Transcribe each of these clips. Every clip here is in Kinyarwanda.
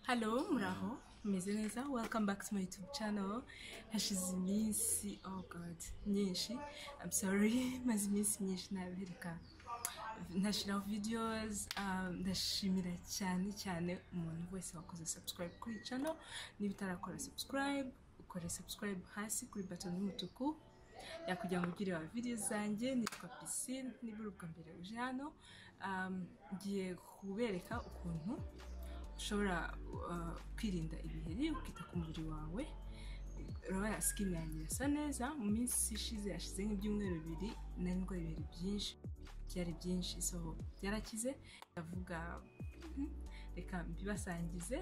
Hello, muraho meze neza welcome back to my youtube channel hashize iminsi oh god nyinshi I'm sorry maze iminsi myinshi ntabereka ntashyiraho videos um, ndashimira cyane cyane umuntu wese wakoze subscribe kuri iyi channel niba utarakora subscribe ukore subscribe hasi kuri baton y'umutuku yakujya ngo ugire wa video zanjye nitwa pisine niba ubwa mbere uje hano um, ngiye kubereka ukuntu ushobora uh, kwirinda ibiheri ukita ku mubiri wawe urabona sikini yanjye irasa neza mu minsi ishize yashize nk'ibyumweru bibiri nari ndwaye ibiheri byinshi byari byinshi so byarakize ndavuga "Mhm, reka mbibasangize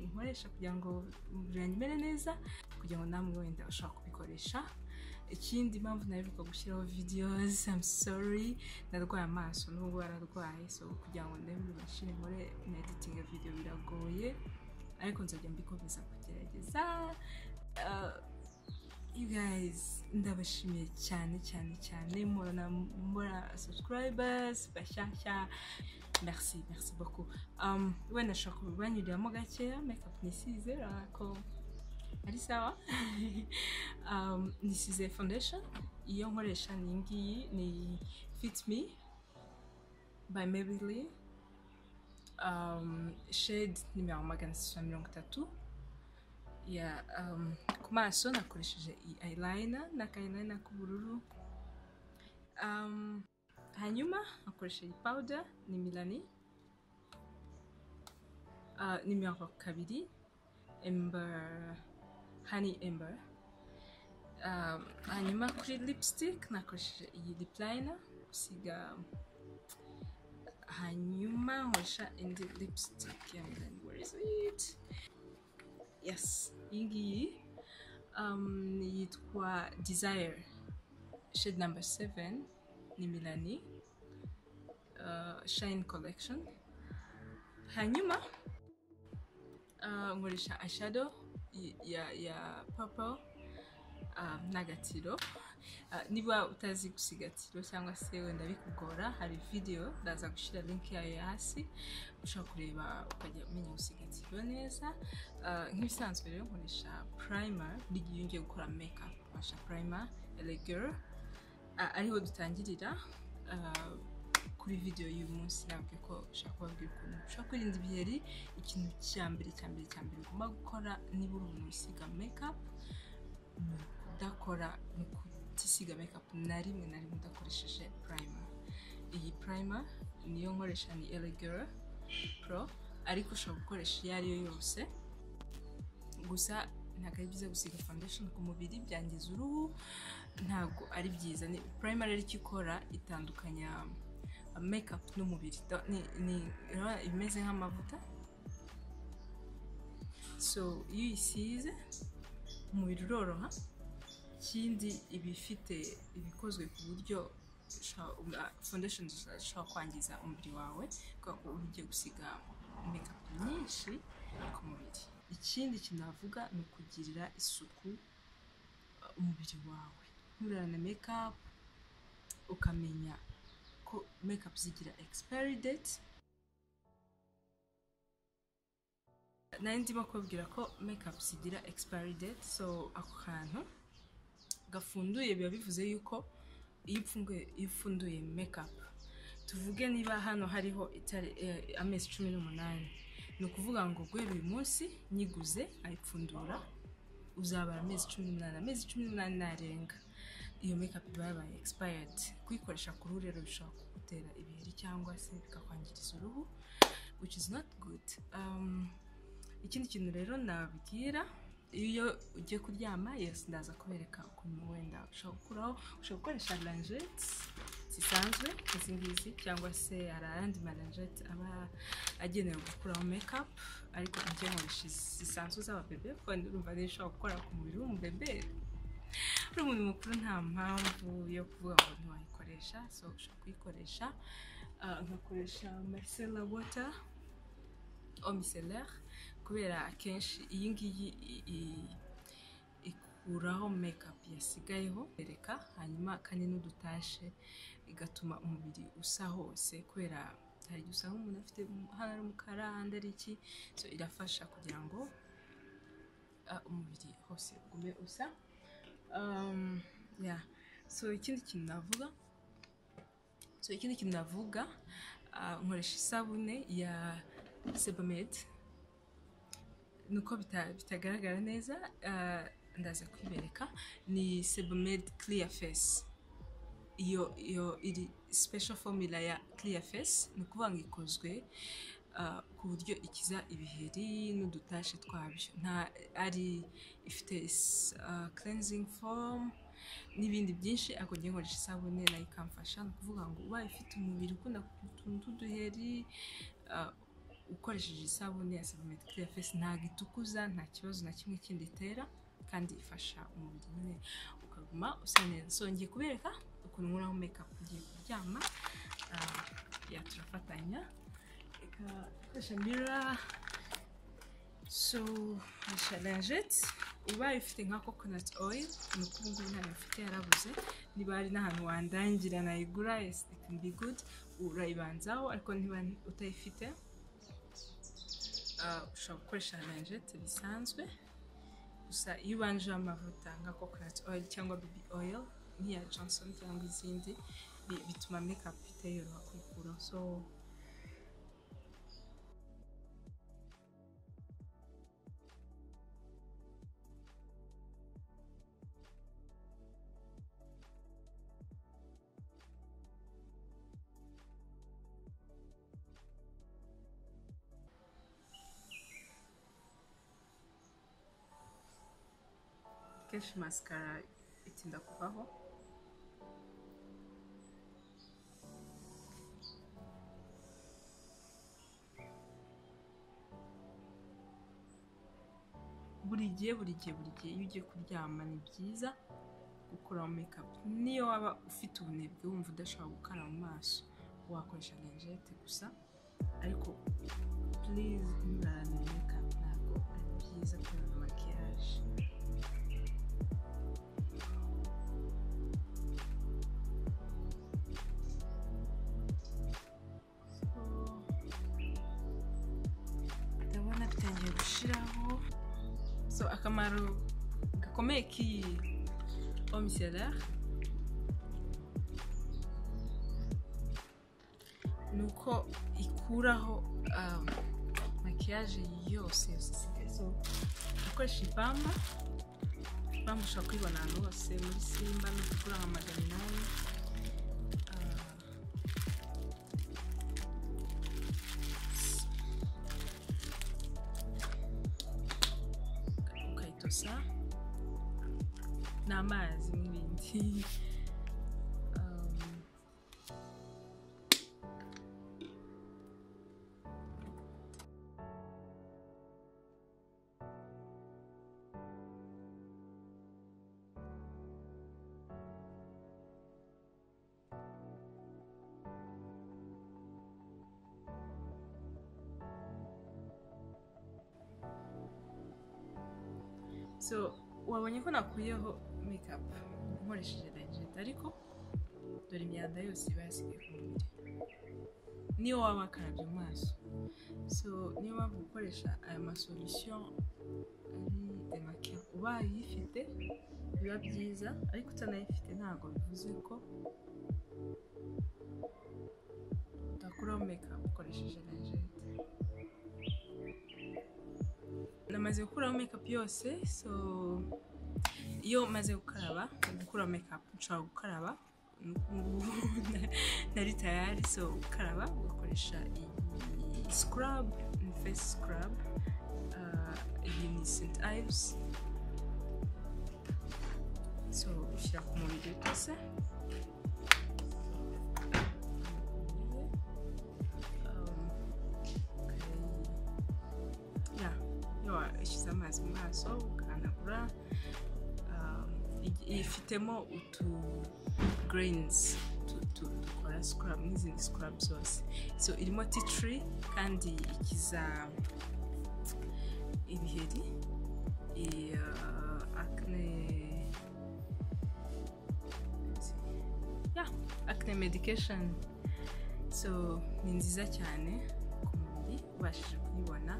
nkoresha kugira ngo umubiri wanjye umere neza kugira ngo namwe wenda ushobora kubikoresha ikindi impamvu naheruka gushyiraho videos I'm sorry narwaye amaso n'ubwo yararwaye so kugira ngo ndebe bashyire muri meditinga video biragoye ariko nzajya mbikomeza kugerageza Uh, you guys ndabashimiye cyane cyane cyane murana mura subscribers bashyashya merci merci beaucoup um, wenda nashobora kubanyuriramo gakeya makeup nisize urabona ko ari sawa um, nisize foundation iyo nkoresha ni iyi ngiyi ni fit me by Maybelline um, shade nimero magana atatu na mirongo itatu ya um, ku maso nakoresheje iyi eyeliner n'aka eyeliner k'ubururu um, hanyuma nakoresha iyi powder ni milani uh, nimero kabiri ember honey ember um, hanyuma kuri lipstick nakoresheje iyi lip liner gusiga hanyuma nkoresha indi lipstick ya milani where is it yes iyi ngiyi um, yitwa desire shade number 7 ni milani uh, shine collection hanyuma uh, nkoresha eyeshadow y- ya, ya purple um, n'agatiro uh, niba utazi gusiga gatiro cyangwa se wenda bikugora hari video ndaza gushyira link yayo hasi ushobora kureba ukajya umenya gusiga gatiro neza Uh, nk'ibisanzwe rero nkoresha primer buri gihe iyo ngiye gukora makeup nkoresha primer elegir ariho dutangirira uh, kuri video y'uyu munsi nabwiye ko ushaka kubabwira ukuntu ushobora kwirinda ibiheri ikintu cya mbere cya mbere cya mbere ugomba gukora niba uri umuntu usiga makeup ni ukudakora ni ukutisiga makeup na rimwe na rimwe udakoresheje primer iyi primer niyo nkoresha ni elegir pro ariko ushobora gukoresha iyo ari yo yose gusa ntabwo ari byiza gusiga foundation ku mubiri byangiza uruhu ntabwo ari byiza ni primary ariko ikora itandukanya makeup n'umubiri Do- ni- ni- urabona imeze nk'amavuta so iyo uyisize umubiri uroroha ikindi iba ifite ibikozwe ku buryo usha- uma- foundation zisha- zishobora kwangiza umubiri wawe kubera ko uba ugiye gusiga makeup nyinshi ku mubiri ikindi kintu navuga ni ukugirira isuku uh, umubiri wawe nturana makeup ukamenya ko makeup zigira expiry date nari ndimo kubabwira ko makeup zigira expiry date so ako kantu gafunduye biba bivuze yuko iyo upfunduye iyo ufunduye makeup tuvuge niba hano hariho itari eh, amezi cumi n'umunani ni ukuvuga ngo guhera uyu munsi nyiguze ayipfundura uzabara amezi cumi n'umunani amezi cumi n'umunani narenga iyo makeup iba yabaye expired kuyikoresha ku ruhu rero bishobora kugutera ibiheri cyangwa se bikakwangiriza uruhu which is not good um, ikindi kintu rero nababwira iyo ugiye kuryama yose ndaza kubereka ukuntu wenda ushobora gukuraho ushobora gukoresha lanjete zisanzwe izi ngizi cyangwa se hari ayandi malanjete aba agenewe gukuraho makeup ariko njye nkoresha izi zisanzwe z'ababebe kuko urumva niyo ushobora gukora ku mubiri w'umubebe uri umuntu mukuru nta mpamvu yo kuvuga ngo ntiwayikoresha so ushobora kuyikoresha Ah, nkakoresha marcella water eau micellaire kubera akenshi iyi ngiyi i- i- ikuraho makeup yasigayeho bereka hanyuma kandi n'udutashe igatuma umubiri usa hose kubera hari igihe usanga umuntu afite hano ari umukara ahandi ari iki so irafasha kugira ngo ah, umubiri hose ugume usa Um, yeah. so ikindi kintu navuga so ikindi kintu navuga ah, nkoresha isabune ya sebamed nuko bita- bitagaragara neza ah, ndaza kwibereka ni sebamed clear face iyo iyo iri special formula ya clear face ni ukuvuga ngo ikozwe ah, ku buryo ikiza ibiheri n'udutashe twabyo nta ari ifite s- ah, cleansing form n'ibindi byinshi ariko ngiye nkoresha isabune nayo ikamfasha ni ukuvuga ngo ubaye ufite umubiri ukunda kugira utuntu tw'uduheri ah, ukoresheje isabune ya Sebamed Clear Face ntabwo itukuza nta kibazo na kimwe kindi itera kandi ifasha umubiri nyine ukaguma usa neza so ngiye kubereka ukuntu nkuraho makeup ugiye kuryama Ah, ya turafatanya reka koresha mirror so koresha lingette ubaye ufite nka coconut oil ni uko ubu ngubu ntayo mfite yarabuze niba hari n'ahantu wandangira nayigura yes it can be good urayibanzaho ariko niba utayifite ah, ushobora gukoresha lingette bisanzwe gusa iyo ubanje amavuta nka coconut oil cyangwa baby oil nk'iya johnson cyangwa izindi bi- bituma makeup itayoroha kwikuraho so kenshi mascara itinda kuvaho buri gihe buri gihe buri gihe iyo ugiye kuryama ni byiza gukuraho makeup niyo waba ufite ubunebwe wumva udashobora gukara mu maso wakoresha lingette gusa ariko please nturarane makeup ntabwo ari byiza kurana makiyaje ndabona bitangiye gushiraho so akamaro gakomeye k'iyi homme solaire ni uko ikuraho um, makiyaje yose yose isigaye so ukoresha ipamba ipamba ushobora kwibona ahantu hose muri simba no kugura nka magana inani Ah, ukayitosa n'amazi n'ibindi Um, so wabonye ko nakuyeho makeup nkoresheje lingette ariko dore imyanda yose iba yasigaye ku mubiri niyo waba wakarabye mu maso so niyo mpamvu gukoresha aya masolution ari demakiya ubaye uyifite biba byiza ariko utanayifite ntabwo bivuze ko utakuraho makeup ukoresheje lingette namaze gukuraho makeup yose so iyo maze gukaraba gukuraho makeup nshobora gukaraba Ngubu na- nari tayari so gukaraba ugakoresha iyi scrub ni face scrub Ah, iyi ni st ives so ushyira ku mubiri utose Um, ukayi- ya iyo washyize amazi mu maso ugahanagura um, igi- ifitemo utu greyinizi dukora sikarabu n'izindi sikarabu zose so irimo titiri kandi ikiza ibiheri iya akne ya akne medication so ni nziza cyane ku mubiri ubashije kuyibona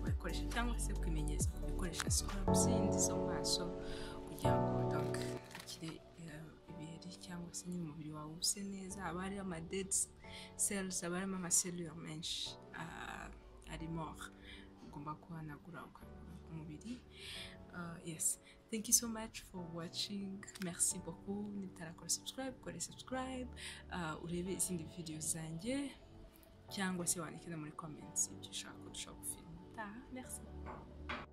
wayikoresha cyangwa se kwimenyereza gukoresha sikorabuzi zo mu maso kugira ngo donke ukire eh, ibiheri cyangwa se nyine umubiri wawe use neza haba hariho amadedi serizi haba harimo amaselula menshi ah, ari mora ugomba guhanagura ukaruhuka umubiri Ah, yes thank you so much for watching merci beaucoup nitarakora subscribe kore subscribe Ah, urebe izindi video zanjye cyangwa se wandike no muri comments ibyo ushaka kurushaho gufilima utaha merci